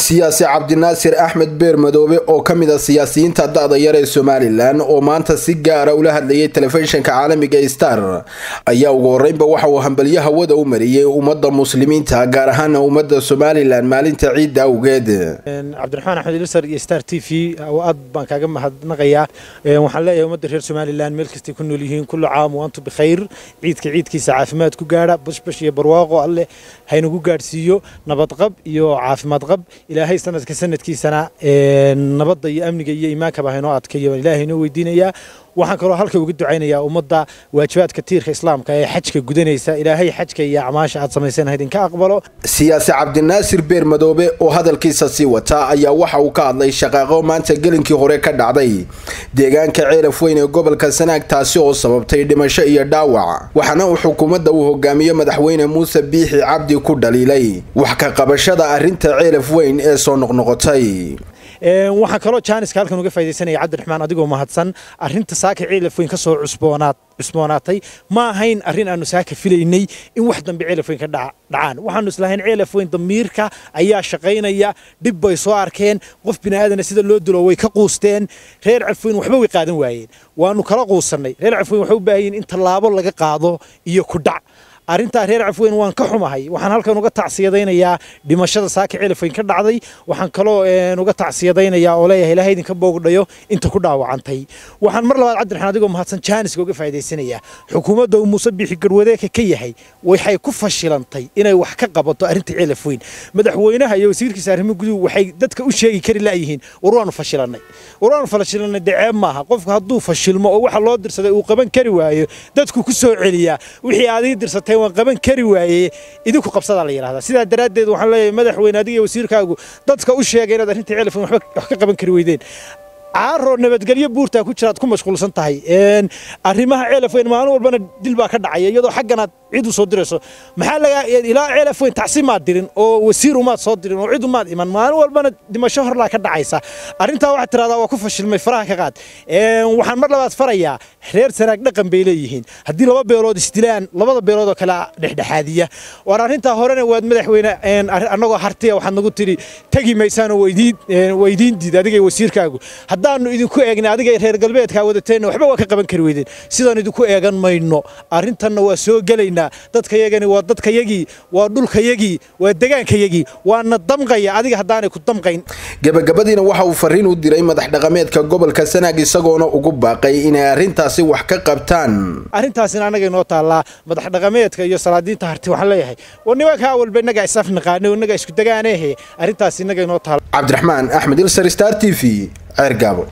siyaasi cabdinaasir axmed beer madoobe oo ka mid a siyaasiyiinta da-da yar ee somalilan oo maanta si gaara ula hadlayay telefishinka caalamiga star ayaa ugu horeynba waxa uu hambalyo hawada u mariyey ummadda muslimiinta gaar ahaana ummadda somalilan maalinta ciidda awgeed cabdiraxmaan axmed ilisar iyo star t v aad baan kaaga mahadnaqayaa waxaan leeyahay ummadda reer somalilan meel kastay ku nool yihiin kullu caam waantu bikhayr ciidka ciidkiisa caafimaad ku gaadha bashbash iyo barwaaqo alleh haynagu gaadhsiiyo nabadqab iyo caafimaad qab ilaahay sanadka sanadkiisana nabadda iyo amniga iyo iimaankaba haynoo adkeeyo ilaahay inoo weydiinayaa waxaan kaloo halka uga ducaynayaa ummadda waajibaadka tiirka islaamka ee xajka gudanaysa ilaahay xajka iyo acmaasha aad samayseen haydinka aqbalo siyaasi cabdinaasir beer madoobe oo hadalkiisa sii wata ayaa waxa uu ka hadlay shaqaaqo maanta gelinkii hore ka dhacday deegaanka ceelaf weyn ee gobolka sanaag taasi oo sababtay dhimasho iyo dhaawac waxaana uu xukuumadda uu hogaamiyo madaxweyne muuse biixi cabdi ku dhaliilay wax ka qabashada arrinta ceelaf weyn ee soo noqnoqotay waxaan kaloo jaaniska halkan uga faa'idaysanaya cabdiraxmaan adigoo mahadsan arrinta saaka ceelaf weyn ka soo cusboonaad cusboonaatay ma ahayn arrin aanu saaka filaynay in wax dambe ceelaf weyn ka dhacaan waxaanu islahayn ceelaf weyn damiirka ayaa shaqaynaya dhib bay soo arkeen qof bini'aadana sida loo dilo way ka quusteen reer cafweyn waxba way qaadan waayeen waanu kala quusannay reer cafweyn waxay u baahan yihin in tallaabo laga qaado iyo ku dhac arrintaa reer cafweyn waan ka xumahay waxaan halkan uga tacsiyadaynayaa dhimashada saaka ceelafweyn ka dhacday waxaan kaloo uga tacsiyadaynayaa oo leeyahay ilaahay idinka boogdhayo inta ku dhaawacantay waxaan mar labaad cabdiraxmaan adigoo mahadsan jaaniska uga faa'idaysanayaa xukuumadda uu muuse biixi garwadeeka ka yahay waxay ku fashilantay inay wax ka qabato arrinta ceelafweyn madaxweynaha iyo wasiirkiisa arrimo guduhu waxay dadka u sheegi kari la'yihiin war waanu fashilannay war waanu fashilannay daceeb maaha qofku hadduu fashilmo oo waxa loo dirsaday uu qaban kari waayo dadku ku soo celiyaa wixii aad ii dirsatay waan qaban kari waaye idinku qabsadaa la yidhahdaa sidaa daraaddeed waxaan leeyahay madaxweyne adiga iyo wasiirkaagu dadka u sheegay inaad arrinta ceelafan waxba wax ka qaban kari weydeen caaroo nabadgelyo buurtaa ku jiraad ku mashquulsan tahay arrimaha ceelafweyn maalin walbana dil baa ka dhacaya iyadoo xagganaad cid u soo dirayso maxaa laga ilaa ceelafweyn tacsi maad dirin oo wasiir umaad soo dirin oo cid umaad iman maalin walbana dhimasho horlaa ka dhacaysa arrintaa waxaad tiradaa waa ku fashilmay faraha ka qaad waxaan mar labaad farayaa reer sanaag dhaqan bay leeyihiin haddii laba beelood isdilaan labada beelood oo kale dhexdhexaadiya war arrintaa horena waad madaxweyne annagoo hartiya waxaad nagu tidhi tegi maysaanoo weydiin diid adiga wasiirkaagu haddaanu idinku eegna adiga reer galbeedkaa wadateenna waxba waa ka qaban kari weydeen sidaan idinku eegan mayno arrintanna waa soo gelaynaa dadkayagani waa dadkayagii waa dhulkayagii waa degaankayagii waana damqaya adiga haddaanay ku damqayn gebagabadiina waxa uu fariin u diray madax dhaqameedka gobolka sanaag isagoona ugu baaqay inay arrintaasi wax ka qabtaan arrintaasina annaga inoo taallaa madax dhaqameedka iyo salaadiinta harti waxaan leeyahay war nimankaa walba innagaa isaf naqaanay oo innagaa isku degaaneehe arrintaas innaga inoo taalla cabdiraxmaan axmed ilsar star t v ceergaabo